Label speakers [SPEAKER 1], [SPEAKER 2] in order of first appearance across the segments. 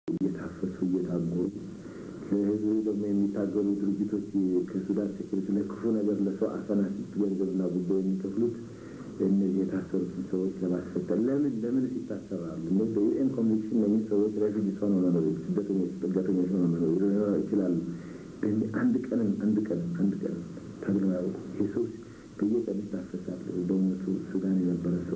[SPEAKER 1] እየታፈሱ እየታጎሩ ለህዝብ ደግሞ የሚታገሉ ድርጅቶች ከሱዳን ሴኩሪቲ ለክፉ ነገር ለሰው አፈና ሲት ገንዘብና ጉዳይ የሚከፍሉት እነዚህ የታሰሩትን ሰዎች ለማስፈጠር ለምን ለምን ይታሰራሉ? እነዚህ በዩኤን ኮንቬንሽን እነዚህ ሰዎች ሬፊጂስ ሆነው መኖር ስደተኞች ጥገተኞች ሆነው መኖር ይችላሉ። አንድ ቀንም አንድ ቀንም አንድ ቀንም ተብሎ ያውቁ ይህ ሰው በየቀኑ ይታፈሳል። በእውነቱ ሱዳን የነበረ ሰው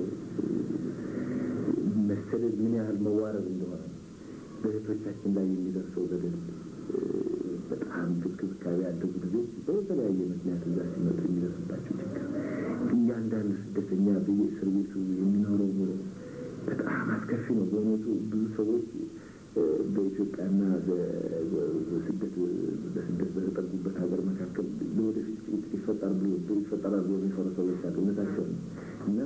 [SPEAKER 1] መሰደድ ምን ያህል መዋረድ እንደሆነ በእህቶቻችን ላይ የሚደርሰው በደል በጣም ክብካቤ ያደጉ ልጆች በተለያየ ምክንያት እዛ ሲመጡ የሚደርስባቸው ችግር እያንዳንዱ ስደተኛ በየእስር ቤቱ የሚኖረው ኑሮ በጣም አስከፊ ነው። በእውነቱ ብዙ ሰዎች በኢትዮጵያና በስደት በስደት በተጠጉበት ሀገር መካከል ለወደፊት ጭቅጭቅ ይፈጠራል ብሎ ይፈጠራል ብሎ የሚፈሩ ሰዎች አሉ። እውነታቸው ነው እና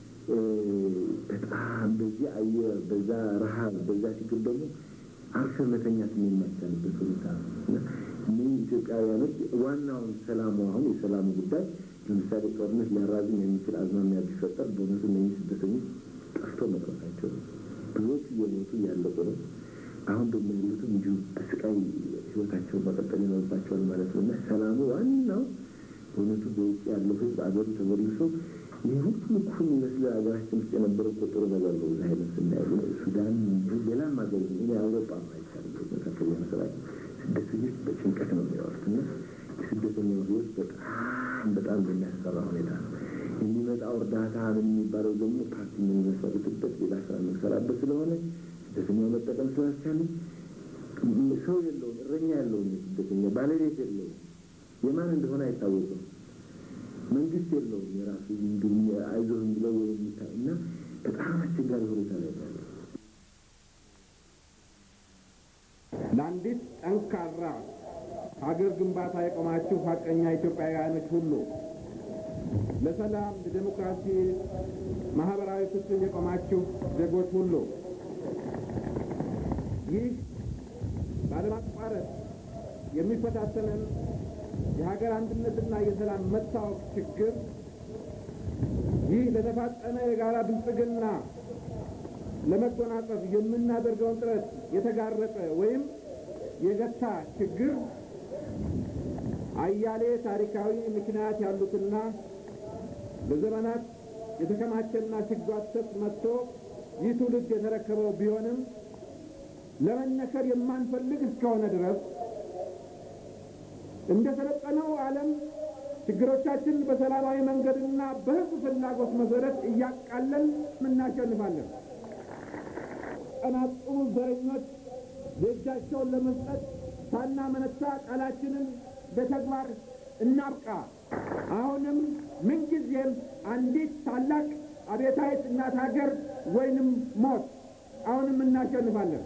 [SPEAKER 1] በጣም በዚህ አየር በዛ ረሀብ በዛ ችግር ደግሞ አርሰን መተኛት የማይቻልበት ሁኔታ ነው እና እነህ ኢትዮጵያውያኖች ዋናውን ሰላሙ አሁን የሰላሙ ጉዳይ ለምሳሌ ጦርነት ሊያራዝም የሚችል አዝማሚያ ቢፈጠር በእውነቱ እነህ ስደተኞች ጠፍቶ መቅረታቸው ነው። ብዙዎች እየሞቱ እያለቁ ነው። አሁን ደግሞ ያሉትም እንዲሁ በስቃይ ህይወታቸውን መቀጠል ይኖርባቸዋል ማለት ነው እና ሰላሙ ዋናው በእውነቱ በውጭ ያለው ህዝብ አገሩ ተመልሶ ይህ ሁሉ እኮ የሚመስል ሀገራችን ውስጥ የነበረው እኮ ጥሩ ነገር ነው። እዛ አይነት ስናየው ሱዳን፣ ሌላም ሀገር እኔ አውሮፓ አይቻልም መካከል መሰራት ስደተኞች በጭንቀት ነው የሚያወሩት እና የስደተኛው ህይወት በጣም በጣም በሚያስፈራ ሁኔታ ነው የሚመጣው። እርዳታ ምን የሚባለው ደግሞ ፓርቲ የምንመሰርትበት ሌላ ስራ የምንሰራበት ስለሆነ ስደተኛው መጠቀም ስላልቻለ ሰው የለውም፣ እረኛ የለውም፣ ስደተኛ ባለቤት የለውም፣ የማን እንደሆነ አይታወቅም። መንግስት የለውም የራሱ አይዞህ ብለው የሚታ እና በጣም አስቸጋሪ ሁኔታ ላይ ያለ
[SPEAKER 2] ለአንዲት ጠንካራ ሀገር ግንባታ የቆማችሁ ሀቀኛ ኢትዮጵያውያኖች ሁሉ ለሰላም፣ ለዴሞክራሲ፣ ማህበራዊ ፍትህ የቆማችሁ ዜጎች ሁሉ ይህ ባለማቋረጥ የሚፈታተንን የሀገር አንድነትና የሰላም መታወቅ ችግር ይህ ለተፋጠነ የጋራ ብልጽግና ለመጎናጸፍ የምናደርገውን ጥረት የተጋረጠ ወይም የገታ ችግር አያሌ ታሪካዊ ምክንያት ያሉትና በዘመናት የተከማቸና ሲጓተት መጥቶ ይህ ትውልድ የተረከበው ቢሆንም ለመነከር የማንፈልግ እስከሆነ ድረስ እንደ ሰለጠነው ዓለም ችግሮቻችን በሰላማዊ መንገድና በሕዝብ ፍላጎት መሰረት እያቃለን እናሸንፋለን። ቀናጡ ዘረኞች የእጃቸውን ለመስጠት ሳናመነታ ቃላችንን በተግባር እናብቃ። አሁንም ምንጊዜም አንዲት ታላቅ አብዮታዊት እናት ሀገር ወይንም ሞት፣ አሁንም እናሸንፋለን።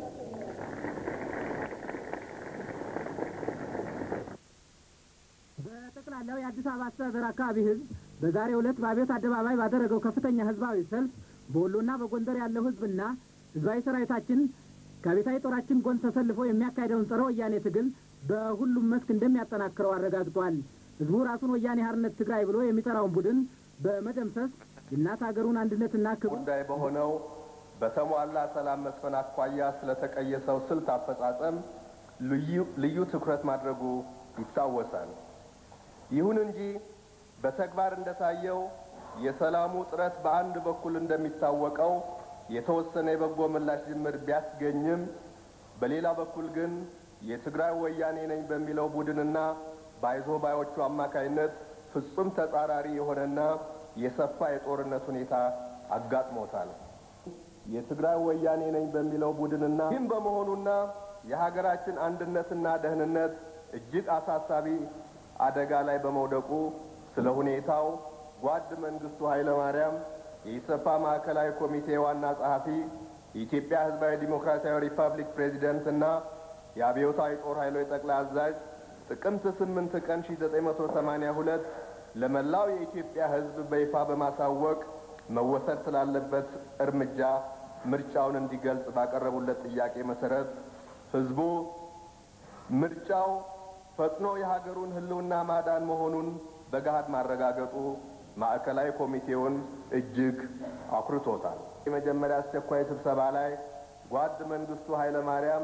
[SPEAKER 3] በጠቅላላው የአዲስ አበባ አስተዳደር አካባቢ ህዝብ በዛሬው ዕለት በአብዮት አደባባይ ባደረገው ከፍተኛ ህዝባዊ ሰልፍ በወሎና በጎንደር ያለው ህዝብና ህዝባዊ ሰራዊታችን ከአብዮታዊ ጦራችን ጎን ተሰልፎ የሚያካሄደውን ጸረ ወያኔ ትግል በሁሉም መስክ እንደሚያጠናክረው አረጋግጧል። ህዝቡ ራሱን ወያኔ ሓርነት ትግራይ ብሎ የሚጠራውን ቡድን በመደምሰስ የእናት ሀገሩን አንድነትና ክብር
[SPEAKER 4] ጉዳይ በሆነው በተሟላ ሰላም መስፈን አኳያ ስለተቀየሰው ስልት አፈጻጸም ልዩ ትኩረት ማድረጉ ይታወሳል። ይሁን እንጂ በተግባር እንደታየው የሰላሙ ጥረት በአንድ በኩል እንደሚታወቀው የተወሰነ የበጎ ምላሽ ጅምር ቢያስገኝም በሌላ በኩል ግን የትግራይ ወያኔ ነኝ በሚለው ቡድንና ባይዞ ባዮቹ አማካይነት ፍጹም ተጻራሪ የሆነና የሰፋ የጦርነት ሁኔታ አጋጥሞታል። የትግራይ ወያኔ ነኝ በሚለው ቡድንና ይህም በመሆኑና የሀገራችን አንድነትና ደህንነት እጅግ አሳሳቢ አደጋ ላይ በመውደቁ ስለ ሁኔታው ጓድ መንግስቱ ኃይለ ማርያም የኢሰፓ ማዕከላዊ ኮሚቴ ዋና ጸሐፊ፣ የኢትዮጵያ ሕዝባዊ ዲሞክራሲያዊ ሪፐብሊክ ፕሬዚደንት እና የአብዮታዊ ጦር ኃይሎች ጠቅላይ አዛዥ ጥቅምት ስምንት ቀን ሺ ዘጠኝ መቶ ሰማኒያ ሁለት ለመላው የኢትዮጵያ ሕዝብ በይፋ በማሳወቅ መወሰድ ስላለበት እርምጃ ምርጫውን እንዲገልጽ ባቀረቡለት ጥያቄ መሰረት ሕዝቡ ምርጫው ፈጥኖ የሀገሩን ሕልውና ማዳን መሆኑን በገሃድ ማረጋገጡ ማዕከላዊ ኮሚቴውን እጅግ አኩርቶታል። የመጀመሪያ አስቸኳይ ስብሰባ ላይ ጓድ መንግስቱ ኃይለ ማርያም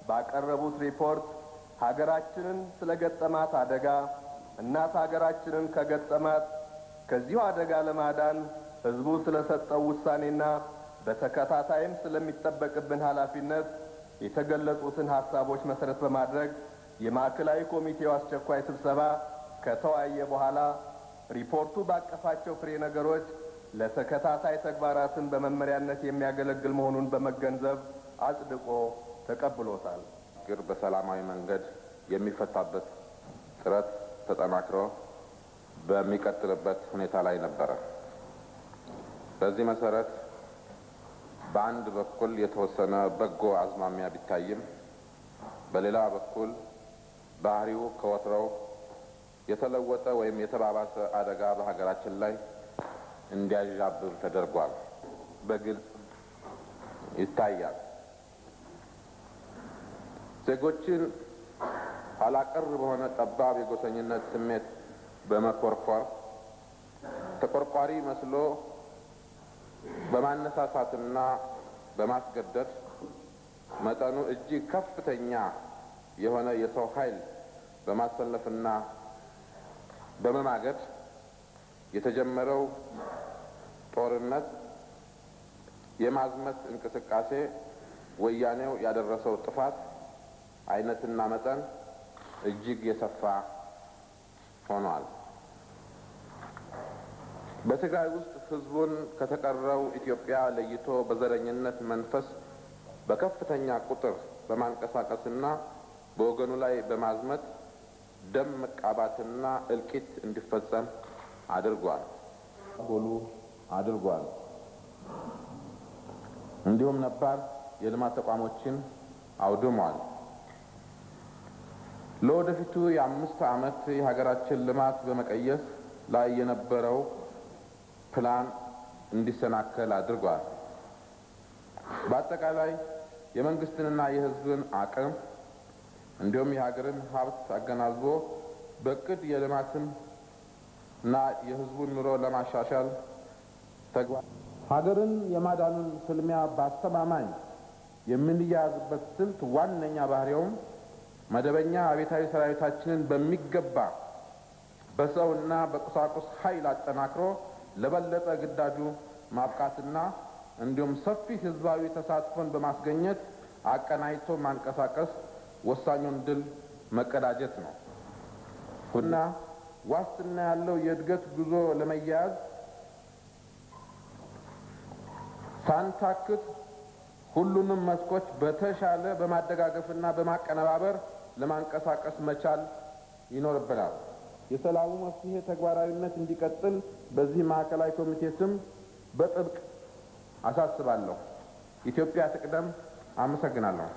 [SPEAKER 4] ባቀረቡት ሪፖርት ሀገራችንን ስለ ገጠማት አደጋ እናት ሀገራችንን ከገጠማት ከዚሁ አደጋ ለማዳን ሕዝቡ ስለሰጠው ውሳኔና በተከታታይም ስለሚጠበቅብን ኃላፊነት የተገለጹትን ሀሳቦች መሰረት በማድረግ የማዕከላዊ ኮሚቴው አስቸኳይ ስብሰባ ከተወያየ በኋላ ሪፖርቱ ባቀፋቸው ፍሬ ነገሮች ለተከታታይ ተግባራትን በመመሪያነት የሚያገለግል መሆኑን በመገንዘብ አጽድቆ ተቀብሎታል።
[SPEAKER 5] ችግር በሰላማዊ መንገድ የሚፈታበት ጥረት ተጠናክሮ በሚቀጥልበት ሁኔታ ላይ ነበረ። በዚህ መሰረት በአንድ በኩል የተወሰነ በጎ አዝማሚያ ቢታይም በሌላ በኩል ባህሪው ከወትሮው የተለወጠ ወይም የተባባሰ አደጋ በሀገራችን ላይ እንዲያዣብብ ተደርጓል። በግልጽ ይታያል። ዜጎችን ኋላቀር በሆነ ጠባብ የጎሰኝነት ስሜት በመኮርኮር ተቆርቋሪ መስሎ በማነሳሳትና በማስገደድ መጠኑ እጅግ ከፍተኛ የሆነ የሰው ኃይል በማሰለፍና በመማገድ የተጀመረው ጦርነት የማዝመት እንቅስቃሴ ወያኔው ያደረሰው ጥፋት አይነትና መጠን እጅግ የሰፋ ሆኗል። በትግራይ ውስጥ ሕዝቡን ከተቀረው ኢትዮጵያ ለይቶ በዘረኝነት መንፈስ በከፍተኛ ቁጥር በማንቀሳቀስና በወገኑ ላይ በማዝመት ደም መቃባትና እልቂት እንዲፈጸም አድርጓል ጎሉ አድርጓል። እንዲሁም ነባር የልማት ተቋሞችን አውድሟል። ለወደፊቱ የአምስት ዓመት የሀገራችን ልማት በመቀየስ ላይ የነበረው ፕላን እንዲሰናከል አድርጓል። በአጠቃላይ የመንግስትንና የሕዝብን አቅም እንዲሁም የሀገርን ሀብት አገናዝቦ በእቅድ የልማትን እና የሕዝቡን ኑሮ ለማሻሻል ተግባር ሀገርን የማዳኑን ፍልሚያ በአስተማማኝ የምንያያዝበት ስልት ዋነኛ ባህሪውም መደበኛ አብዮታዊ ሰራዊታችንን በሚገባ በሰውና በቁሳቁስ ኃይል አጠናክሮ ለበለጠ ግዳጁ ማብቃትና እንዲሁም ሰፊ ህዝባዊ ተሳትፎን በማስገኘት አቀናጅቶ ማንቀሳቀስ ወሳኙን ድል መቀዳጀት ነው እና ዋስትና ያለው የእድገት ጉዞ ለመያያዝ ሳንታክት ሁሉንም መስኮች በተሻለ በማደጋገፍና በማቀነባበር ለማንቀሳቀስ መቻል ይኖርብናል። የሰላሙ መፍትሄ ተግባራዊነት እንዲቀጥል በዚህ ማዕከላዊ ኮሚቴ ስም በጥብቅ አሳስባለሁ። ኢትዮጵያ ትቅደም። አመሰግናለሁ።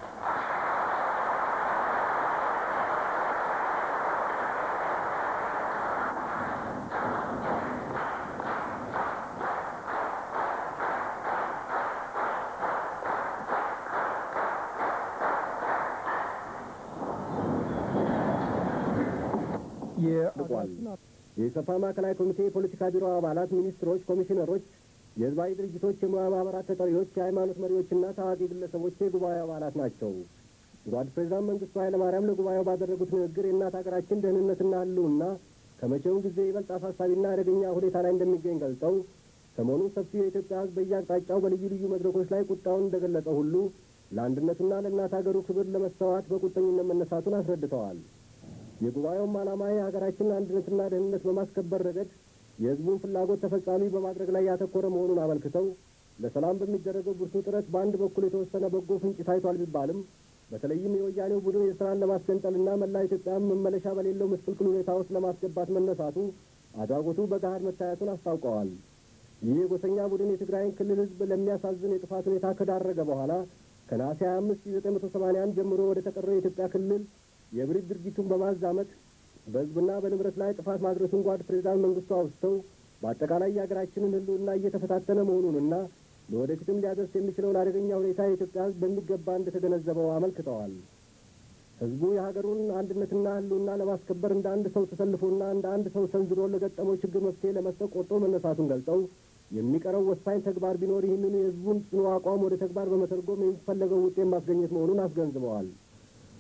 [SPEAKER 6] አድርጓል። የኢሰፓ ማዕከላዊ ኮሚቴ የፖለቲካ ቢሮ አባላት፣ ሚኒስትሮች፣ ኮሚሽነሮች፣ የህዝባዊ ድርጅቶች፣ የሙያ ማህበራት ተጠሪዎች፣ የሃይማኖት መሪዎችና ታዋቂ ግለሰቦች የጉባኤው አባላት ናቸው። ጓድ ፕሬዚዳንት መንግስቱ ኃይለማርያም ለጉባኤው ባደረጉት ንግግር የእናት ሀገራችን ደህንነትና ህልውና ከመቼውም ጊዜ ይበልጥ አሳሳቢና አደገኛ ሁኔታ ላይ እንደሚገኝ ገልጸው ሰሞኑን ሰፊው የኢትዮጵያ ህዝብ በየአቅጣጫው በልዩ ልዩ መድረኮች ላይ ቁጣውን እንደገለጸ ሁሉ ለአንድነቱና ለእናት ሀገሩ ክብር ለመሰዋት በቁርጠኝነት መነሳቱን አስረድተዋል። የጉባኤውም ዓላማ የሀገራችንን አንድነትና ደህንነት በማስከበር ረገድ የህዝቡን ፍላጎት ተፈጻሚ በማድረግ ላይ ያተኮረ መሆኑን አመልክተው ለሰላም በሚደረገው ብርቱ ጥረት በአንድ በኩል የተወሰነ በጎ ፍንጭ ታይቷል ቢባልም በተለይም የወያኔው ቡድን የስራን ለማስገንጠልና መላ ኢትዮጵያን መመለሻ በሌለው ምስቅልቅል ሁኔታ ውስጥ ለማስገባት መነሳቱ አድራጎቱ በገሃድ መታየቱን አስታውቀዋል። ይህ የጎሰኛ ቡድን የትግራይን ክልል ህዝብ ለሚያሳዝን የጥፋት ሁኔታ ከዳረገ በኋላ ከነሐሴ 25 1981 ጀምሮ ወደ ተቀረው የኢትዮጵያ ክልል የብሪት ድርጊቱን በማዛመት በህዝብና በንብረት ላይ ጥፋት ማድረሱን ጓድ ፕሬዚዳንት መንግስቱ አውስተው በአጠቃላይ የሀገራችንን ህልውና እየተፈታተነ መሆኑንና ለወደፊትም ሊያደርስ የሚችለውን አደገኛ ሁኔታ የኢትዮጵያ ህዝብ በሚገባ እንደተገነዘበው አመልክተዋል። ህዝቡ የሀገሩን አንድነትና ህልውና ለማስከበር እንደ አንድ ሰው ተሰልፎና እንደ አንድ ሰው ሰንዝሮ ለገጠመው ችግር መፍትሄ ለመስጠት ቆርጦ መነሳቱን ገልጸው የሚቀረው ወሳኝ ተግባር ቢኖር ይህንኑ የህዝቡን ጽኑ አቋም ወደ ተግባር በመተርጎም የሚፈለገው ውጤት ማስገኘት መሆኑን አስገንዝበዋል።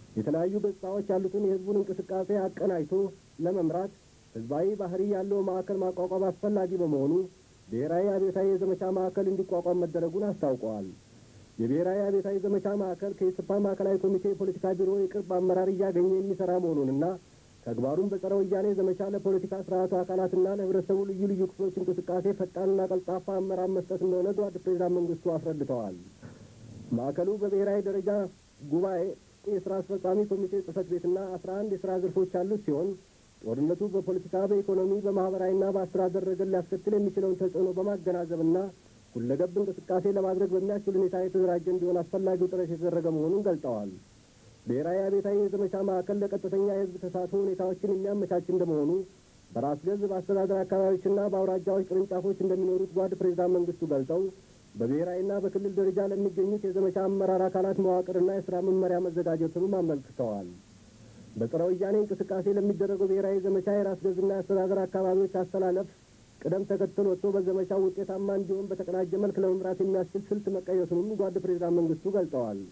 [SPEAKER 6] የተለያዩ ገጽታዎች ያሉትን የህዝቡን እንቅስቃሴ አቀናጅቶ ለመምራት ህዝባዊ ባህሪ ያለው ማዕከል ማቋቋም አስፈላጊ በመሆኑ ብሔራዊ አብዮታዊ የዘመቻ ማዕከል እንዲቋቋም መደረጉን አስታውቀዋል። የብሔራዊ አብዮታዊ ዘመቻ ማዕከል ከኢሰፓ ማዕከላዊ ኮሚቴ የፖለቲካ ቢሮ የቅርብ አመራር እያገኘ የሚሰራ መሆኑንና ተግባሩን በጸረ ወያኔ ዘመቻ ለፖለቲካ ስርዓቱ አካላትና ለህብረተሰቡ ልዩ ልዩ ክፍሎች እንቅስቃሴ ፈጣንና ቀልጣፋ አመራር መስጠት እንደሆነ ጓድ ፕሬዚዳንት መንግስቱ አስረድተዋል። ማዕከሉ በብሔራዊ ደረጃ ጉባኤ የስራ አስፈጻሚ ኮሚቴ ጽህፈት ቤትና አስራ አንድ የስራ ዘርፎች ያሉት ሲሆን ጦርነቱ በፖለቲካ፣ በኢኮኖሚ፣ በማህበራዊና በአስተዳደር ረገድ ሊያስከትል የሚችለውን ተጽዕኖ በማገናዘብና ሁለገብ እንቅስቃሴ ለማድረግ በሚያስችል ሁኔታ የተደራጀ እንዲሆን አስፈላጊው ጥረት የተደረገ መሆኑን ገልጠዋል። ብሔራዊ አብዮታዊ የዘመቻ ማዕከል ለቀጥተኛ የህዝብ ተሳትፎ ሁኔታዎችን የሚያመቻች እንደመሆኑ በራስ ገዝ በአስተዳደር አካባቢዎችና በአውራጃዎች ቅርንጫፎች እንደሚኖሩት ጓድ ፕሬዚዳንት መንግስቱ ገልጠው በብሔራዊና በክልል ደረጃ ለሚገኙት የዘመቻ አመራር አካላት መዋቅርና የስራ መመሪያ መዘጋጀቱንም አመልክተዋል። በጸረ ወያኔ እንቅስቃሴ ለሚደረገው ብሔራዊ ዘመቻ የራስ ገዝና የአስተዳደር አካባቢዎች አስተላለፍ ቅደም ተከተል ወጥቶ በዘመቻው ውጤታማ እንዲሆን በተቀናጀ መልክ ለመምራት የሚያስችል ስልት መቀየሱንም ጓድ ፕሬዚዳንት መንግስቱ ገልጠዋል።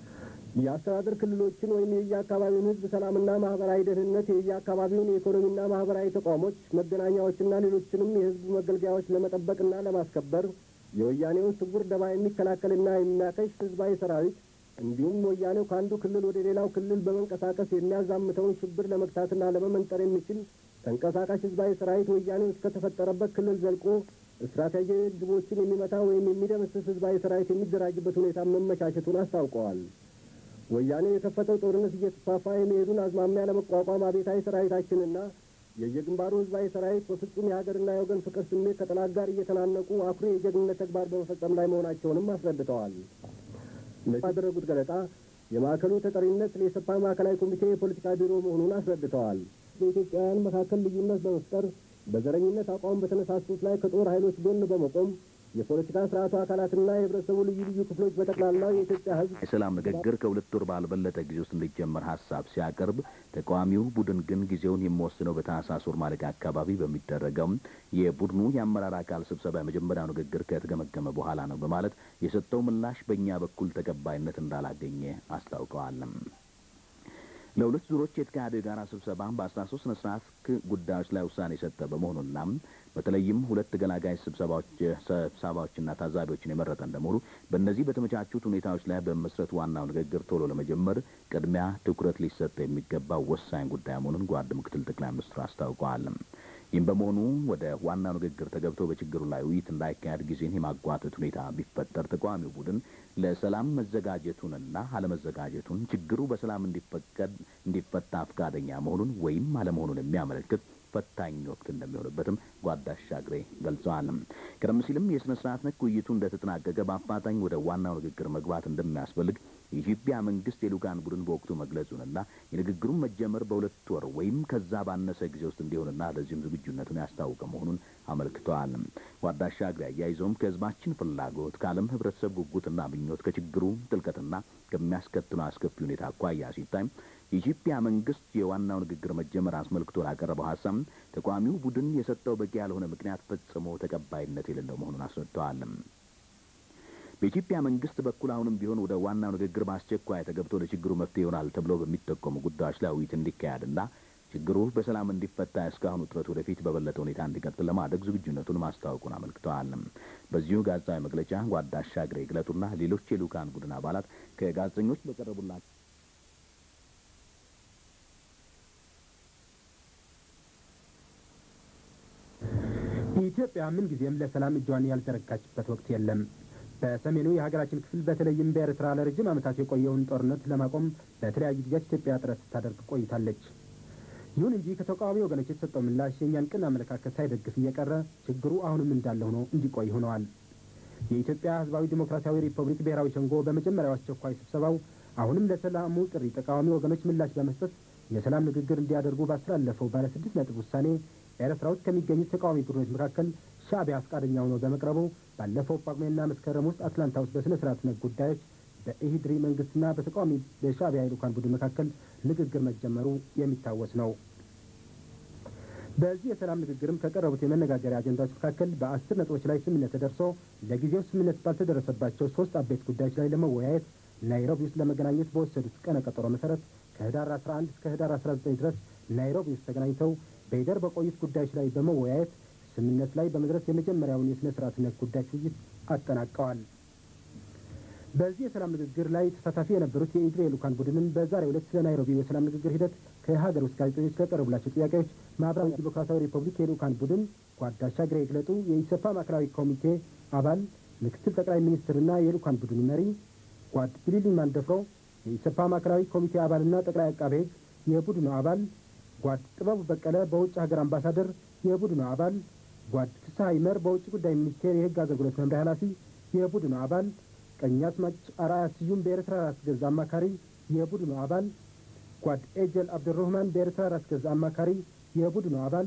[SPEAKER 6] የአስተዳደር ክልሎችን ወይም የየአካባቢውን ህዝብ ሰላምና ማህበራዊ ደህንነት፣ የየአካባቢውን የኢኮኖሚና ማህበራዊ ተቋሞች፣ መገናኛዎችና ሌሎችንም የህዝብ መገልገያዎች ለመጠበቅና ለማስከበር የወያኔውን ስውር ደባ የሚከላከልና የሚያከሽ ህዝባዊ ሰራዊት እንዲሁም ወያኔው ከአንዱ ክልል ወደ ሌላው ክልል በመንቀሳቀስ የሚያዛምተውን ሽብር ለመግታትና ለመመንጠር የሚችል ተንቀሳቃሽ ህዝባዊ ሰራዊት ወያኔው እስከተፈጠረበት ክልል ዘልቆ ስትራቴጂያዊ ግቦችን የሚመታ ወይም የሚደመስስ ህዝባዊ ሰራዊት የሚደራጅበት ሁኔታ መመቻቸቱን አስታውቀዋል። ወያኔው የከፈተው ጦርነት እየተስፋፋ የሚሄዱን አዝማሚያ ለመቋቋም አብዮታዊ ሰራዊታችንና የየግንባሩ ህዝባዊ ሰራዊት በፍጹም የሀገርና የወገን ፍቅር ስሜት ከጠላት ጋር እየተናነቁ አኩሪ የጀግንነት ተግባር በመፈጸም ላይ መሆናቸውንም አስረድተዋል። ባደረጉት ገለጻ የማዕከሉ ተጠሪነት ለኢሰፓ ማዕከላዊ ኮሚቴ የፖለቲካ ቢሮ መሆኑን አስረድተዋል። በኢትዮጵያውያን መካከል ልዩነት በመፍጠር በዘረኝነት አቋም በተነሳሱት ላይ ከጦር ኃይሎች ጎን በመቆም የፖለቲካ ስርዓቱ አካላትና የህብረተሰቡ ልዩ ልዩ ክፍሎች በጠቅላላው የኢትዮጵያ ህዝብ
[SPEAKER 7] የሰላም ንግግር ከሁለት ወር ባልበለጠ ጊዜ ውስጥ እንዲጀመር ሀሳብ ሲያቀርብ ተቃዋሚው ቡድን ግን ጊዜውን የሚወስነው በታህሳስ ወር ማለቂያ አካባቢ በሚደረገው የቡድኑ የአመራር አካል ስብሰባ የመጀመሪያው ንግግር ከተገመገመ በኋላ ነው በማለት የሰጠው ምላሽ በእኛ በኩል ተቀባይነት እንዳላገኘ አስታውቀዋል። ለሁለት ዙሮች የተካሄደው የጋራ ስብሰባ በአስራ ሶስት ስነ ስርዓት ጉዳዮች ላይ ውሳኔ የሰጠ በመሆኑና በተለይም ሁለት ገላጋይ ስብሰባዎች ስብሰባዎችና ታዛቢዎችን የመረጠ እንደመሆኑ በእነዚህ በተመቻቹት ሁኔታዎች ላይ በመስረት ዋናው ንግግር ቶሎ ለመጀመር ቅድሚያ ትኩረት ሊሰጥ የሚገባው ወሳኝ ጉዳይ መሆኑን ጓድ ምክትል ጠቅላይ ሚኒስትሩ አስታውቀዋል። ይህም በመሆኑ ወደ ዋናው ንግግር ተገብቶ በችግሩ ላይ ውይይት እንዳይካሄድ ጊዜን የማጓተት ሁኔታ ቢፈጠር ተቃዋሚው ቡድን ለሰላም መዘጋጀቱንና አለመዘጋጀቱን ችግሩ በሰላም እንዲፈቀድ እንዲፈታ ፈቃደኛ መሆኑን ወይም አለመሆኑን የሚያመለክት ፈታኝ ወቅት እንደሚሆንበትም ጓድ አሻግሬ ገልጸዋል። ቀደም ሲልም የስነ ስርዓት ነክ ውይይቱ እንደተጠናቀቀ በአፋጣኝ ወደ ዋናው ንግግር መግባት እንደሚያስፈልግ የኢትዮጵያ መንግስት የልኡካን ቡድን በወቅቱ መግለጹንና የንግግሩን መጀመር በሁለት ወር ወይም ከዛ ባነሰ ጊዜ ውስጥ እንዲሆንና ለዚህም ዝግጁነቱን ያስታወቀ መሆኑን አመልክተዋል። ጓድ አሻግሬ አያይዘውም ከህዝባችን ፍላጎት ከዓለም ህብረተሰብ ጉጉትና ምኞት ከችግሩ ጥልቀትና ከሚያስከትለው አስከፊ ሁኔታ አኳያ ሲታይ የኢትዮጵያ መንግስት የዋናው ንግግር መጀመር አስመልክቶ ላቀረበው ሀሳብ ተቃዋሚው ቡድን የሰጠው በቂ ያልሆነ ምክንያት ፈጽሞ ተቀባይነት የሌለው መሆኑን አስረድተዋል። በኢትዮጵያ መንግስት በኩል አሁንም ቢሆን ወደ ዋናው ንግግር በአስቸኳይ ተገብቶ ለችግሩ መፍትሄ ይሆናል ተብሎ በሚጠቆሙ ጉዳዮች ላይ ውይይት እንዲካሄድና ችግሩ በሰላም እንዲፈታ እስካሁኑ ጥረት ወደፊት በበለጠ ሁኔታ እንዲቀጥል ለማድረግ ዝግጁነቱን ማስታወቁን አመልክተዋል። በዚሁ ጋዜጣዊ መግለጫ ጓድ አሻግሬ ግለጡና ሌሎች የልኡካን ቡድን አባላት ከጋዜጠኞች በቀረቡላቸው
[SPEAKER 8] ኢትዮጵያ ምን ጊዜም ለሰላም እጇን ያልዘረጋችበት ወቅት የለም። በሰሜኑ የሀገራችን ክፍል በተለይም በኤርትራ ለረጅም ዓመታት የቆየውን ጦርነት ለማቆም በተለያዩ ጊዜያት ኢትዮጵያ ጥረት ስታደርግ ቆይታለች። ይሁን እንጂ ከተቃዋሚ ወገኖች የተሰጠው ምላሽ የእኛን ቅን አመለካከት ሳይደግፍ እየቀረ ችግሩ አሁንም እንዳለ ሆኖ እንዲቆይ ሆነዋል። የኢትዮጵያ ሕዝባዊ ዲሞክራሲያዊ ሪፐብሊክ ብሔራዊ ሸንጎ በመጀመሪያው አስቸኳይ ስብሰባው አሁንም ለሰላሙ ጥሪ ተቃዋሚ ወገኖች ምላሽ በመስጠት የሰላም ንግግር እንዲያደርጉ ባስተላለፈው ባለ ስድስት ነጥብ ውሳኔ ኤርትራ ውስጥ ከሚገኙት ተቃዋሚ ቡድኖች መካከል ሻዕቢያ ፈቃደኛ ሆኖ በመቅረቡ ባለፈው ጳጉሜና መስከረም ውስጥ አትላንታ ውስጥ በስነ ስርዓት ነክ ጉዳዮች በኢሂድሪ መንግስትና በተቃዋሚ በሻዕቢያ ልኡካን ቡድን መካከል ንግግር መጀመሩ የሚታወስ ነው። በዚህ የሰላም ንግግርም ከቀረቡት የመነጋገሪያ አጀንዳዎች መካከል በአስር ነጥቦች ላይ ስምምነት ተደርሶ ለጊዜው ስምምነት ባልተደረሰባቸው ሶስት አበይት ጉዳዮች ላይ ለመወያየት ናይሮቢ ውስጥ ለመገናኘት በወሰዱት ቀነ ቀጠሮ መሰረት ከህዳር 11 እስከ ህዳር 19 ድረስ ናይሮቢ ውስጥ ተገናኝተው በይደር በቆዩት ጉዳዮች ላይ በመወያየት ስምምነት ላይ በመድረስ የመጀመሪያውን የሥነ ስርዓት ነክ ጉዳዮች ውይይት አጠናቀዋል። በዚህ የሰላም ንግግር ላይ ተሳታፊ የነበሩት የኢድሪ የልኡካን ቡድንም በዛሬው ዕለት ስለ ናይሮቢ የሰላም ንግግር ሂደት ከሀገር ውስጥ ጋዜጠኞች ለቀረቡላቸው ጥያቄዎች ማዕከላዊ ዲሞክራሲያዊ ሪፐብሊክ የልኡካን ቡድን ጓድ አሻግሬ ይግለጡ የኢሰፓ ማዕከላዊ ኮሚቴ አባል ምክትል ጠቅላይ ሚኒስትርና የልኡካን ቡድኑ መሪ ጓድ ቢሊሊ ማንደፍሮ የኢሰፓ ማዕከላዊ ኮሚቴ አባልና ጠቅላይ አቃቤ ሕግ የቡድኑ አባል ጓድ ጥበቡ በቀለ በውጭ ሀገር አምባሳደር የቡድኑ አባል ጓድ ፍስሐ ይመር በውጭ ጉዳይ ሚኒስቴር የሕግ አገልግሎት መምሪያ ኃላፊ የቡድኑ አባል ቀኛዝማች አርአያ ስዩም በኤርትራ ራስ ገዝ አማካሪ የቡድኑ አባል ጓድ ኤጀል አብዱረህማን በኤርትራ ራስ ገዝ አማካሪ የቡድኑ አባል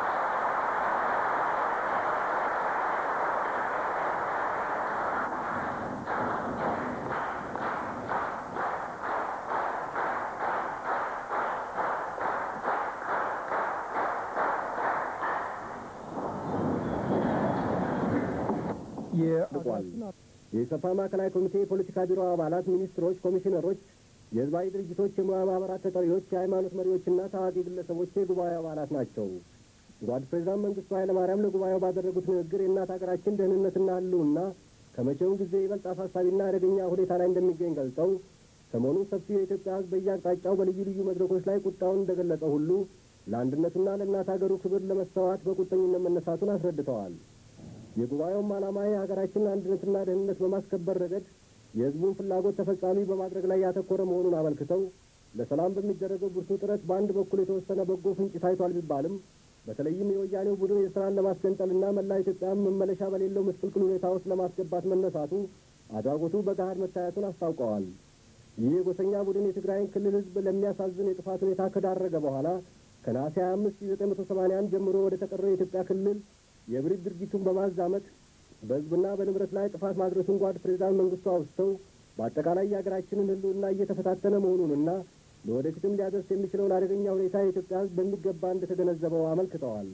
[SPEAKER 6] ልቋል። የኢሰፓ ማዕከላዊ ኮሚቴ የፖለቲካ ቢሮ አባላት፣ ሚኒስትሮች፣ ኮሚሽነሮች፣ የህዝባዊ ድርጅቶች፣ የሙያ ማህበራት ተጠሪዎች፣ የሃይማኖት መሪዎችና ታዋቂ ግለሰቦች የጉባኤ አባላት ናቸው። ጓድ ፕሬዚዳንት መንግስቱ ኃይለማርያም ለጉባኤው ባደረጉት ንግግር የእናት ሀገራችን ደህንነትና ህልውና ከመቼውም ጊዜ ይበልጥ አሳሳቢና አደገኛ ሁኔታ ላይ እንደሚገኝ ገልጸው ሰሞኑን ሰፊው የኢትዮጵያ ህዝብ በየአቅጣጫው በልዩ ልዩ መድረኮች ላይ ቁጣውን እንደገለጸ ሁሉ ለአንድነቱና ለእናት ሀገሩ ክብር ለመሰዋት በቁርጠኝነት መነሳቱን አስረድተዋል። የጉባኤውም ዓላማ የሀገራችንን አንድነትና ደህንነት በማስከበር ረገድ የህዝቡን ፍላጎት ተፈጻሚ በማድረግ ላይ ያተኮረ መሆኑን አመልክተው ለሰላም በሚደረገው ብርቱ ጥረት በአንድ በኩል የተወሰነ በጎ ፍንጭ ታይቷል ቢባልም በተለይም የወያኔው ቡድን የስራን ለማስገንጠልና መላ ኢትዮጵያን መመለሻ በሌለው ምስቅልቅል ሁኔታ ውስጥ ለማስገባት መነሳቱ አድራጎቱ በገሃድ መታየቱን አስታውቀዋል። ይህ የጎሰኛ ቡድን የትግራይን ክልል ህዝብ ለሚያሳዝን የጥፋት ሁኔታ ከዳረገ በኋላ ከነሐሴ 25 1981 ጀምሮ ወደ ተቀረው የኢትዮጵያ ክልል የብሪት ድርጊቱን በማዛመት በህዝብና በንብረት ላይ ጥፋት ማድረሱን ጓድ ፕሬዚዳንት መንግስቱ አውስተው በአጠቃላይ የሀገራችንን ህልውና እየተፈታተነ መሆኑንና ለወደፊትም ሊያደርስ የሚችለውን አደገኛ ሁኔታ የኢትዮጵያ ህዝብ በሚገባ እንደተገነዘበው አመልክተዋል።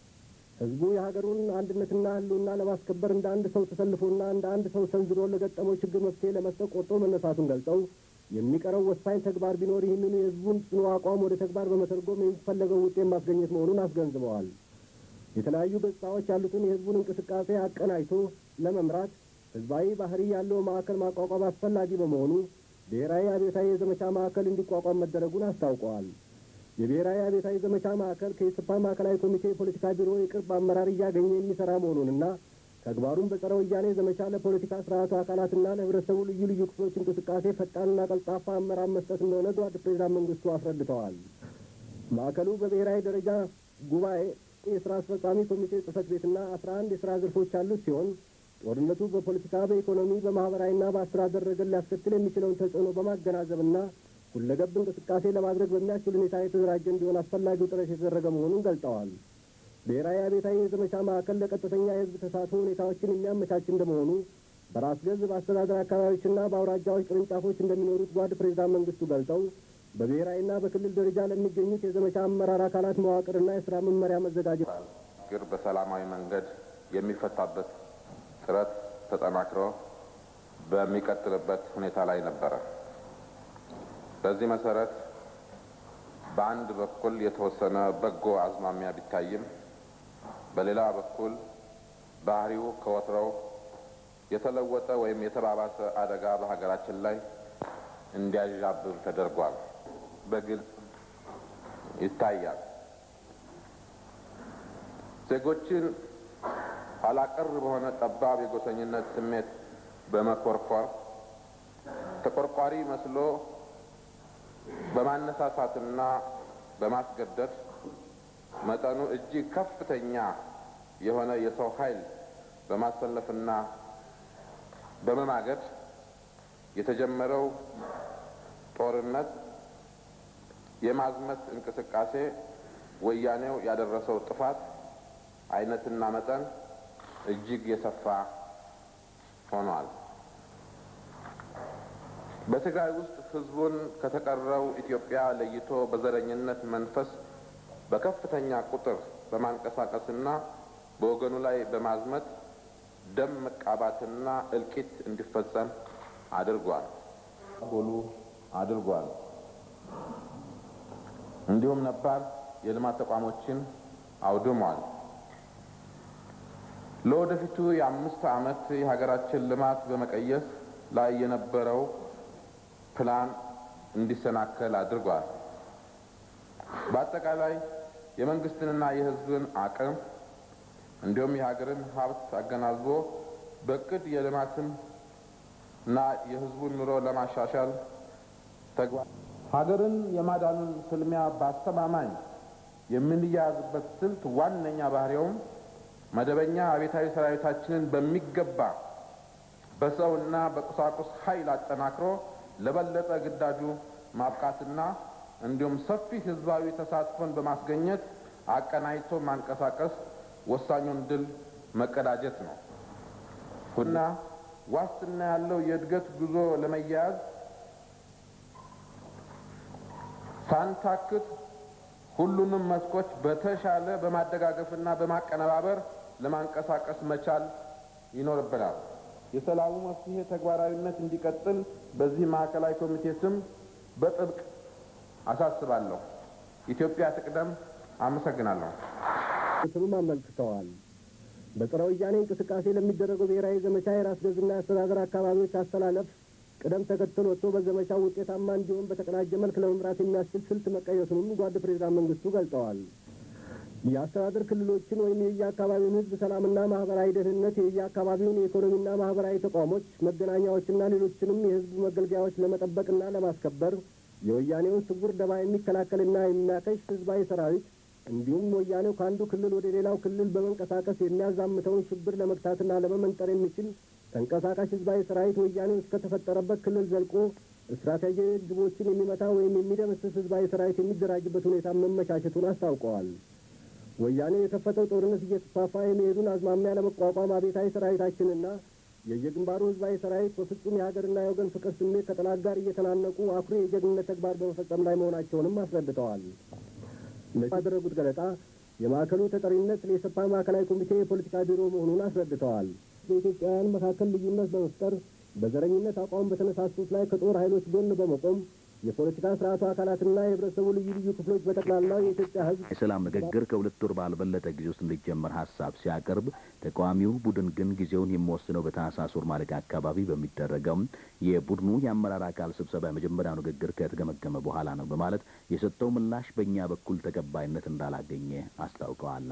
[SPEAKER 6] ህዝቡ የሀገሩን አንድነትና ህልውና ለማስከበር እንደ አንድ ሰው ተሰልፎና እንደ አንድ ሰው ሰንዝሮ ለገጠመው ችግር መፍትሄ ለመስጠት ቆርጦ መነሳቱን ገልጸው የሚቀረው ወሳኝ ተግባር ቢኖር ይህንኑ የህዝቡን ጽኑ አቋም ወደ ተግባር በመተርጎም የሚፈለገው ውጤት ማስገኘት መሆኑን አስገንዝበዋል። የተለያዩ ገጽታዎች ያሉትን የህዝቡን እንቅስቃሴ አቀናጅቶ ለመምራት ህዝባዊ ባህሪ ያለው ማዕከል ማቋቋም አስፈላጊ በመሆኑ ብሔራዊ አብዮታዊ የዘመቻ ማዕከል እንዲቋቋም መደረጉን አስታውቀዋል። የብሔራዊ አብዮታዊ ዘመቻ ማዕከል ከኢሰፓ ማዕከላዊ ኮሚቴ የፖለቲካ ቢሮ የቅርብ አመራር እያገኘ የሚሰራ መሆኑንና ተግባሩን በጸረ ወያኔ ዘመቻ ለፖለቲካ ስርዓቱ አካላትና ለህብረተሰቡ ልዩ ልዩ ክፍሎች እንቅስቃሴ ፈጣንና ቀልጣፋ አመራር መስጠት እንደሆነ ጓድ ፕሬዚዳንት መንግስቱ አስረድተዋል። ማዕከሉ በብሔራዊ ደረጃ ጉባኤ የስራ አስፈጻሚ ኮሚቴ ጽህፈት ቤትና አስራ አንድ የስራ ዘርፎች ያሉት ሲሆን ጦርነቱ በፖለቲካ፣ በኢኮኖሚ፣ በማህበራዊና በአስተዳደር ረገድ ሊያስከትል የሚችለውን ተጽዕኖ በማገናዘብና ሁለገብ እንቅስቃሴ ለማድረግ በሚያስችል ሁኔታ የተደራጀ እንዲሆን አስፈላጊው ጥረት የተደረገ መሆኑን ገልጠዋል። ብሔራዊ አብዮታዊ የዘመቻ ማዕከል ለቀጥተኛ የህዝብ ተሳትፎ ሁኔታዎችን የሚያመቻች እንደመሆኑ በራስ ገዝ በአስተዳደር አካባቢዎችና በአውራጃዎች ቅርንጫፎች እንደሚኖሩት ጓድ ፕሬዚዳንት መንግስቱ ገልጠው በብሔራዊና በክልል ደረጃ ለሚገኙት የዘመቻ አመራር አካላት መዋቅርና የስራ መመሪያ መዘጋጀት
[SPEAKER 5] ችግር በሰላማዊ መንገድ የሚፈታበት ጥረት ተጠናክሮ በሚቀጥልበት ሁኔታ ላይ ነበረ። በዚህ መሰረት በአንድ በኩል የተወሰነ በጎ አዝማሚያ ቢታይም በሌላ በኩል ባህሪው ከወትሮው የተለወጠ ወይም የተባባሰ አደጋ በሀገራችን ላይ እንዲያዣብብ ተደርጓል። በግልጽ ይታያል። ዜጎችን ኋላቀር በሆነ ጠባብ የጎሰኝነት ስሜት በመኮርኮር ተቆርቋሪ መስሎ በማነሳሳትና በማስገደድ መጠኑ እጅግ ከፍተኛ የሆነ የሰው ኃይል በማሰለፍና በመማገድ የተጀመረው ጦርነት የማዝመት እንቅስቃሴ ወያኔው ያደረሰው ጥፋት አይነትና መጠን እጅግ የሰፋ ሆኗል። በትግራይ ውስጥ ህዝቡን ከተቀረው ኢትዮጵያ ለይቶ በዘረኝነት መንፈስ በከፍተኛ ቁጥር በማንቀሳቀስና በወገኑ ላይ በማዝመት ደም መቃባትና እልቂት እንዲፈጸም አድርጓል። ጎሉ አድርጓል። እንዲሁም ነባር የልማት ተቋሞችን አውድሟል። ለወደፊቱ የአምስት ዓመት የሀገራችን ልማት በመቀየስ ላይ የነበረው ፕላን እንዲሰናከል አድርጓል። በአጠቃላይ የመንግስትንና የሕዝብን አቅም እንዲሁም የሀገርን ሀብት አገናዝቦ በእቅድ የልማትን እና የሕዝቡን ኑሮ ለማሻሻል ተግባር ሀገርን የማዳኑን ፍልሚያ በአስተማማኝ የምንያያዝበት ስልት ዋነኛ ባህሪውም መደበኛ አቤታዊ ሰራዊታችንን በሚገባ በሰውና በቁሳቁስ ኃይል አጠናክሮ ለበለጠ ግዳጁ ማብቃትና እንዲሁም ሰፊ ህዝባዊ ተሳትፎን በማስገኘት አቀናጅቶ ማንቀሳቀስ ወሳኙን ድል መቀዳጀት ነው እና ዋስትና ያለው የእድገት ጉዞ ለመያያዝ ሳንታክት ሁሉንም መስኮች በተሻለ በማደጋገፍና በማቀነባበር ለማንቀሳቀስ መቻል ይኖርብናል። የሰላሙ መፍትሄ ተግባራዊነት እንዲቀጥል በዚህ ማዕከላዊ ኮሚቴ ስም በጥብቅ አሳስባለሁ። ኢትዮጵያ ትቅደም። አመሰግናለሁ።
[SPEAKER 6] ስሉም አመልክተዋል። በጸረ ወያኔ እንቅስቃሴ ለሚደረገው ብሔራዊ ዘመቻ የራስ ገዝና የአስተዳደር አካባቢዎች አስተላለፍ ቅደም ተከተል ወጥቶ በዘመቻው ውጤታማ እንዲሆን በተቀናጀ መልክ ለመምራት የሚያስችል ስልት መቀየሱንም ጓድ ፕሬዚዳንት መንግስቱ ገልጸዋል። የአስተዳደር ክልሎችን ወይም የየአካባቢውን ሕዝብ ሰላምና ማህበራዊ ደህንነት፣ የየአካባቢውን የኢኮኖሚና ማህበራዊ ተቋሞች፣ መገናኛዎችና ሌሎችንም የሕዝብ መገልገያዎች ለመጠበቅና ለማስከበር የወያኔውን ስውር ደባ የሚከላከልና የሚያከሽ ህዝባዊ ሰራዊት እንዲሁም ወያኔው ከአንዱ ክልል ወደ ሌላው ክልል በመንቀሳቀስ የሚያዛምተውን ሽብር ለመግታትና ለመመንጠር የሚችል ተንቀሳቃሽ ህዝባዊ ሰራዊት ወያኔው እስከተፈጠረበት ክልል ዘልቆ ስትራቴጂያዊ ግቦችን የሚመታ ወይም የሚደመስስ ህዝባዊ ሰራዊት የሚደራጅበት ሁኔታ መመቻቸቱን አስታውቀዋል። ወያኔ የከፈተው ጦርነት እየተስፋፋ የሚሄዱን አዝማሚያ ለመቋቋም አቤታዊ ሰራዊታችንና የየግንባሩ ህዝባዊ ሰራዊት በፍጹም የሀገርና የወገን ፍቅር ስሜት ከጠላት ጋር እየተናነቁ አኩሪ የጀግንነት ተግባር በመፈጸም ላይ መሆናቸውንም አስረድተዋል። ባደረጉት ገለጻ የማዕከሉ ተጠሪነት ለኢሰፓ ማዕከላዊ ኮሚቴ የፖለቲካ ቢሮ መሆኑን አስረድተዋል። በኢትዮጵያውያን መካከል ልዩነት በመፍጠር በዘረኝነት አቋም በተነሳሱት ላይ ከጦር ኃይሎች ጎን በመቆም የፖለቲካ ስርዓቱ አካላትና የህብረተሰቡ ልዩ ልዩ ክፍሎች በጠቅላላው የኢትዮጵያ ህዝብ
[SPEAKER 7] የሰላም ንግግር ከሁለት ወር ባልበለጠ ጊዜ ውስጥ እንዲጀመር ሀሳብ ሲያቀርብ ተቃዋሚው ቡድን ግን ጊዜውን የሚወስነው በታህሳስ ወር ማለቂያ አካባቢ በሚደረገው የቡድኑ የአመራር አካል ስብሰባ የመጀመሪያው ንግግር ከተገመገመ በኋላ ነው በማለት የሰጠው ምላሽ በእኛ በኩል ተቀባይነት እንዳላገኘ አስታውቀዋል።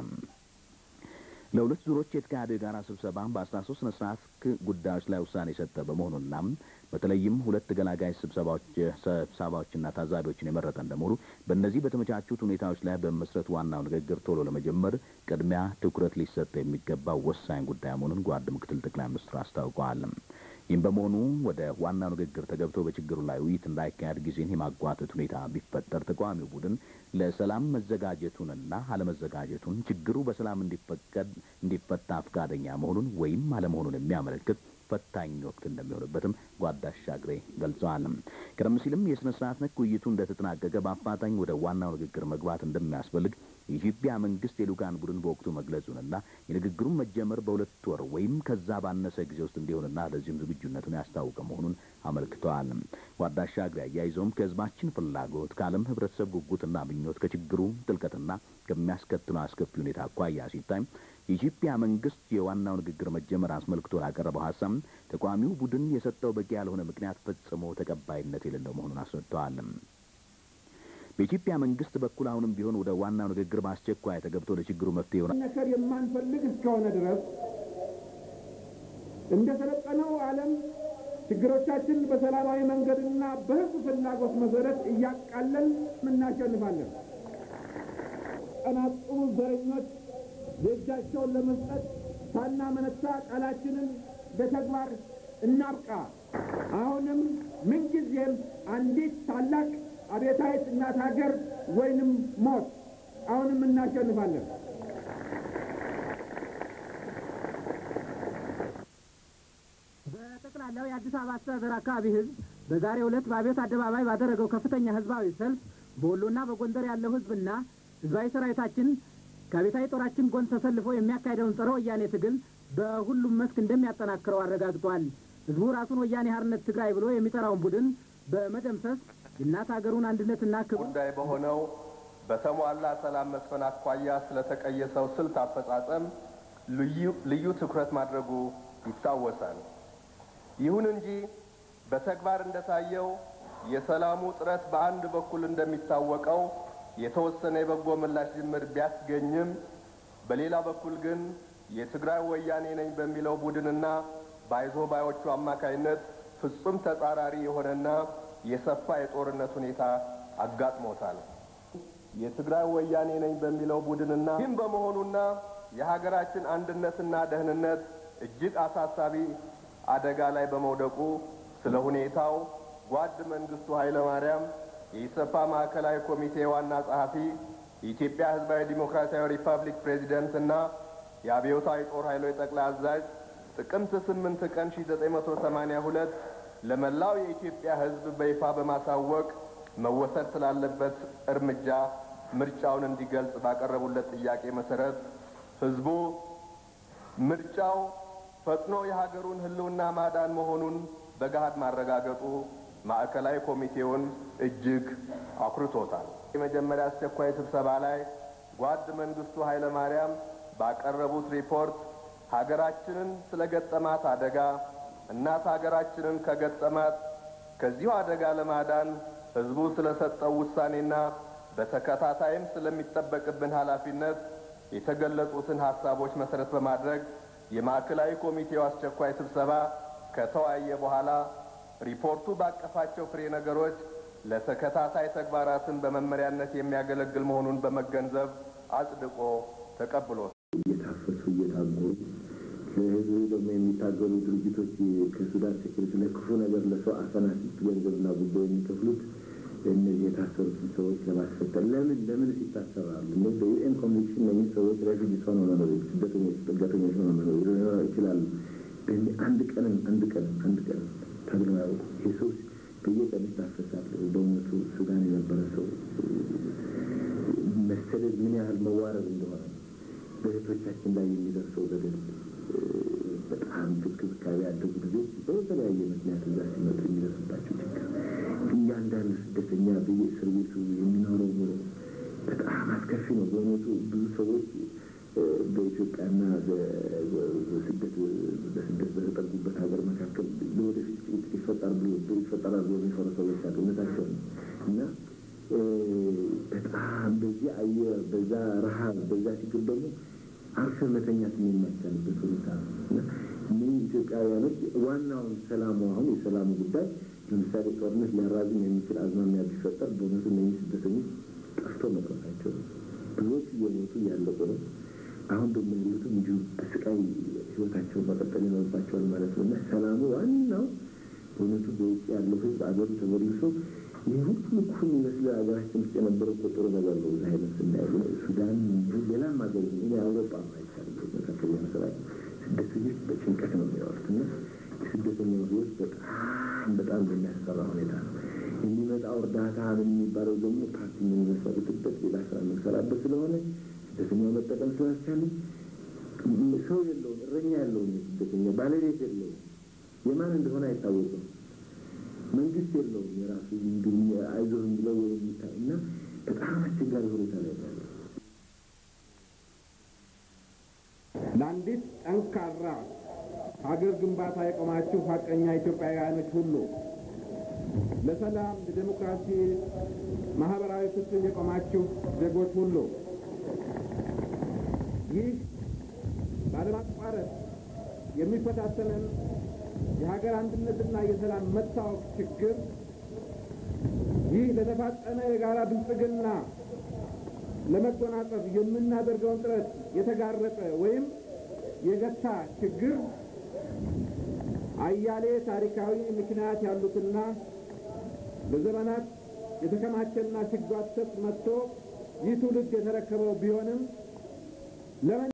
[SPEAKER 7] ለሁለት ዙሮች የተካሄደው የጋራ ስብሰባ በአስራ ሶስት ስነ ስርዓት ጉዳዮች ላይ ውሳኔ የሰጠ በመሆኑና በተለይም ሁለት ገላጋይ ስብሰባዎች ስብሰባዎችና ታዛቢዎችን የመረጠ እንደመሆኑ በእነዚህ በተመቻቹት ሁኔታዎች ላይ በመመስረት ዋናው ንግግር ቶሎ ለመጀመር ቅድሚያ ትኩረት ሊሰጥ የሚገባው ወሳኝ ጉዳይ መሆኑን ጓድ ምክትል ጠቅላይ ሚኒስትሩ አስታውቀዋል። ይህም በመሆኑ ወደ ዋናው ንግግር ተገብቶ በችግሩ ላይ ውይይት እንዳይካሄድ ጊዜን የማጓተት ሁኔታ ቢፈጠር ተቃዋሚው ቡድን ለሰላም መዘጋጀቱንና አለመዘጋጀቱን ችግሩ በሰላም እንዲፈቀድ እንዲፈታ ፈቃደኛ መሆኑን ወይም አለመሆኑን የሚያመለክት ፈታኝ ወቅት እንደሚሆንበትም ጓድ አሻግሬ ገልጸዋል። ቀደም ሲልም የስነ ስርዓት ነክ ውይይቱ እንደተጠናቀቀ በአፋጣኝ ወደ ዋናው ንግግር መግባት እንደሚያስፈልግ የኢትዮጵያ መንግስት የልኡካን ቡድን በወቅቱ መግለጹንና የንግግሩን መጀመር በሁለት ወር ወይም ከዛ ባነሰ ጊዜ ውስጥ እንዲሆንና ለዚህም ዝግጁነቱን ያስታወቀ መሆኑን አመልክተዋል። ጓድ አሻግሬ አያይዘውም ከህዝባችን ፍላጎት ከዓለም ህብረተሰብ ጉጉትና ምኞት ከችግሩ ጥልቀትና ከሚያስከትለው አስከፊ ሁኔታ አኳያ ሲታይ የኢትዮጵያ መንግስት የዋናው ንግግር መጀመር አስመልክቶ ላቀረበው ሀሳብ ተቃዋሚው ቡድን የሰጠው በቂ ያልሆነ ምክንያት ፈጽሞ ተቀባይነት የሌለው መሆኑን አስረድተዋል። በኢትዮጵያ መንግስት በኩል አሁንም ቢሆን ወደ ዋናው ንግግር በአስቸኳይ ተገብቶ ለችግሩ መፍትሄ ይሆናል
[SPEAKER 2] ነከር የማንፈልግ እስከሆነ ድረስ እንደ ሰለጠነው ዓለም ችግሮቻችን በሰላማዊ መንገድና በህዝብ ፍላጎት መሰረት እያቃለን እናሸንፋለን። ቀናጡ ዘረኞች የእጃቸውን ለመስጠት ሳናመነታ ቃላችንን በተግባር እናብቃ። አሁንም ምንጊዜም አንዲት ታላቅ አብዮታዊት እናት ሀገር ወይንም ሞት፣ አሁንም እናሸንፋለን።
[SPEAKER 3] በጠቅላላው የአዲስ አበባ አስተዳደር አካባቢ ህዝብ በዛሬው ዕለት በአብዮት አደባባይ ባደረገው ከፍተኛ ህዝባዊ ሰልፍ በወሎና በጎንደር ያለው ህዝብና ህዝባዊ ሰራዊታችን ከአብዮታዊ ጦራችን ጎን ተሰልፎ የሚያካሄደውን ጸረ ወያኔ ትግል በሁሉም መስክ እንደሚያጠናክረው አረጋግጧል። ህዝቡ ራሱን ወያኔ ሓርነት ትግራይ ብሎ የሚጠራውን ቡድን በመደምሰስ የእናት ሀገሩን አንድነትና ክብር
[SPEAKER 4] ጉዳይ በሆነው በተሟላ ሰላም መስፈን አኳያ ስለተቀየሰው ስልት አፈጻጸም ልዩ ትኩረት ማድረጉ ይታወሳል። ይሁን እንጂ በተግባር እንደታየው የሰላሙ ጥረት በአንድ በኩል እንደሚታወቀው የተወሰነ የበጎ ምላሽ ጅምር ቢያስገኝም በሌላ በኩል ግን የትግራይ ወያኔ ነኝ በሚለው ቡድንና ባይዞ ባዮቹ አማካይነት ፍጹም ተጻራሪ የሆነና የሰፋ የጦርነት ሁኔታ አጋጥሞታል። የትግራይ ወያኔ ነኝ በሚለው ቡድንና ይህም በመሆኑና የሀገራችን አንድነትና ደህንነት እጅግ አሳሳቢ አደጋ ላይ በመውደቁ ስለ ሁኔታው ጓድ መንግስቱ ኃይለ ማርያም የኢሰፓ ማዕከላዊ ኮሚቴ ዋና ጸሐፊ፣ የኢትዮጵያ ሕዝባዊ ዲሞክራሲያዊ ሪፐብሊክ ፕሬዚደንት እና የአብዮታዊ ጦር ኃይሎች ጠቅላይ አዛዥ ጥቅምት ስምንት ቀን ሺ ዘጠኝ መቶ ሰማኒያ ሁለት ለመላው የኢትዮጵያ ሕዝብ በይፋ በማሳወቅ መወሰድ ስላለበት እርምጃ ምርጫውን እንዲገልጽ ባቀረቡለት ጥያቄ መሰረት ሕዝቡ ምርጫው ፈጥኖ የሀገሩን ሕልውና ማዳን መሆኑን በገሃድ ማረጋገጡ ማዕከላዊ ኮሚቴውን እጅግ አኩርቶታል። የመጀመሪያ አስቸኳይ ስብሰባ ላይ ጓድ መንግስቱ ኃይለ ማርያም ባቀረቡት ሪፖርት ሀገራችንን ስለ ገጠማት አደጋ እናት ሀገራችንን ከገጠማት ከዚሁ አደጋ ለማዳን ህዝቡ ስለሰጠው ውሳኔና በተከታታይም ስለሚጠበቅብን ኃላፊነት የተገለጹትን ሀሳቦች መሰረት በማድረግ የማዕከላዊ ኮሚቴው አስቸኳይ ስብሰባ ከተወያየ በኋላ ሪፖርቱ ባቀፋቸው ፍሬ ነገሮች ለተከታታይ ተግባራትን በመመሪያነት የሚያገለግል መሆኑን በመገንዘብ አጽድቆ ተቀብሎታል።
[SPEAKER 1] እየታፈሱ እየታጎሩ ለህዝብ ደግሞ የሚታገሉ ድርጅቶች ከሱዳን ሴኩሪቲ ለክፉ ነገር ለሰው አፈናፊት ገንዘብና ጉዳይ የሚከፍሉት እነዚህ የታሰሩትን ሰዎች ለማስፈጠር ለምን ለምን ይታሰራሉ? እነዚህ በዩኤን ኮንቬንሽን እነዚህ ሰዎች ሬፊጂስ ሆነው መኖር ስደተኞች ጥገተኞች ሆነው መኖር ይችላሉ። አንድ ቀንም አንድ ቀንም አንድ ቀንም ተብለው ያውቁ ይህ ሰው በየቀኑ ይታፈሳል። በእውነቱ ሱዳን የነበረ ሰው መሰደድ ምን ያህል መዋረድ እንደሆነ በእህቶቻችን ላይ የሚደርሰው በደል በጣም ክብካቤ ያደጉ ልጆች በተለያየ ምክንያት እዛ ሲመጡ የሚደርስባቸው ችግር እያንዳንዱ ስደተኛ በየእስር ቤቱ የሚኖረው ኑሮ በጣም አስከፊ ነው። በእውነቱ ብዙ ሰዎች በኢትዮጵያና በስደት በስደት በተጠጉበት ሀገር መካከል ለወደፊት ጭንቅ ይፈጠር ብሎ ይፈጠራል ብሎ የሚፈሩ ሰዎች አሉ። እውነታቸው ነው እና በጣም በዚህ አየር በዛ ረሀብ በዛ ችግር ደግሞ አርፈን መተኛት የማይቻልበት ሁኔታ ነው እና እነህ ኢትዮጵያውያኖች ዋናውን ሰላሙ አሁን የሰላሙ ጉዳይ ለምሳሌ ጦርነት ሊያራዝም የሚችል አዝማሚያ ቢፈጠር በእውነቱ እነህ ስደተኞች ጠፍቶ መቅረታቸው ነው። ብዙዎች እየሞቱ እያለቁ ነው። አሁን ደግሞ ያሉትም እንዲሁ በስቃይ ህይወታቸውን መቀጠል ይኖርባቸዋል ማለት ነው እና ሰላሙ ዋናው በእውነቱ በውጭ ያለው ህዝብ አገሩ ተመልሶ ይህ ሁሉ እኮ የሚመስለው ሀገራችን ውስጥ የነበረው እኮ ጥሩ ነገር ነው። እዛ አይነት ስናየ ሱዳን ሌላም ሀገር የአውሮፓ አይቻልም መካከለኛ ምስራቅ ስደተኞች በጭንቀት ነው የሚኖሩት እና የስደተኛው ህይወት በጣም በጣም በሚያስፈራ ሁኔታ ነው የሚመጣው። እርዳታ ምን የሚባለው ደግሞ ፓርቲ የምንመሰርትበት ሌላ ስራ የምንሰራበት ስለሆነ ስደተኛው መጠቀም ስላልቻለ ሰው የለውም፣ እረኛ የለውም፣ ስደተኛ ባለቤት የለውም፣ የማን እንደሆነ አይታወቅም። መንግስት የለውም የራሱ አይዞህ ብለው ወይ የሚታ እና በጣም አስቸጋሪ ሁኔታ ላይ ያለ
[SPEAKER 2] ለአንዲት ጠንካራ ሀገር ግንባታ የቆማችሁ ሀቀኛ ኢትዮጵያውያኖች ሁሉ ለሰላም፣ ለዴሞክራሲ፣ ማህበራዊ ፍትህ የቆማችሁ ዜጎች ሁሉ ይህ ባለማቋረጥ የሚፈታተንን የሀገር አንድነትና የሰላም መታወቅ ችግር ይህ ለተፋጠነ የጋራ ብልጽግና ለመጎናጸፍ የምናደርገውን ጥረት የተጋረጠ ወይም የገታ ችግር አያሌ ታሪካዊ ምክንያት ያሉትና በዘመናት የተከማቸና ሲጓተት መጥቶ ይህ ትውልድ የተረከበው ቢሆንም